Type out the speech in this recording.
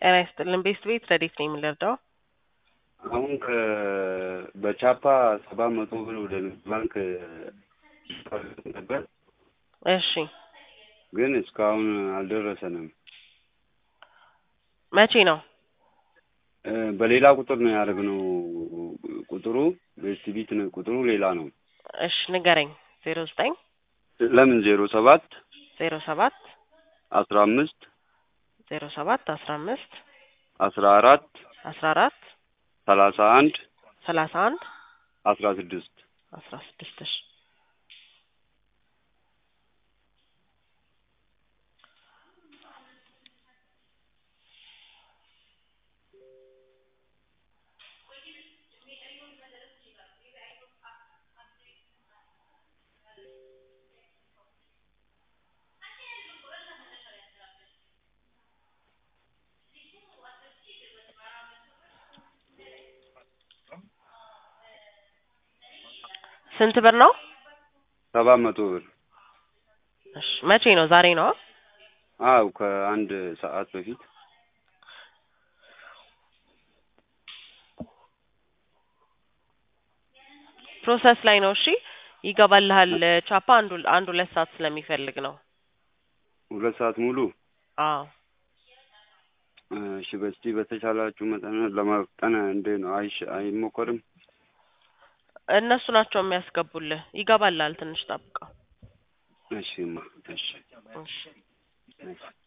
ጤና ይስጥልን። ቤስት ቤት ረዴት ነው የምንረዳው? አሁን ከ- በቻፓ ሰባት መቶ ብር ወደ ንግድ ባንክ ነበር፣ እሺ ግን እስካሁን አልደረሰንም። መቼ ነው? እ፣ በሌላ ቁጥር ነው ያደረግነው። ቁጥሩ ቤስት ቢት ነው ቁጥሩ ሌላ ነው። እሺ ንገረኝ። ዜሮ ዘጠኝ ለምን ዜሮ ሰባት ዜሮ ሰባት አስራ አምስት ዜሮ ሰባት አስራ አምስት አስራ አራት አስራ አራት ሰላሳ አንድ ሰላሳ አንድ አስራ ስድስት አስራ ስድስት እሺ ስንት ብር ነው? ሰባት መቶ ብር እሺ መቼ ነው? ዛሬ ነው? አው ከአንድ ሰዓት በፊት ፕሮሰስ ላይ ነው። እሺ ይገባልሃል። ቻፓ አንዱ አንድ ሁለት ሰዓት ስለሚፈልግ ነው። ሁለት ሰዓት ሙሉ አዎ እሺ በስቲ በተቻላችሁ መጠን ለማፍጠን እንዴ ነው አይሽ አይሞከርም? እነሱ ናቸው የሚያስገቡልህ። ይገባልሃል። ትንሽ ጠብቀው። እሺማ እሺ እሺ እሺ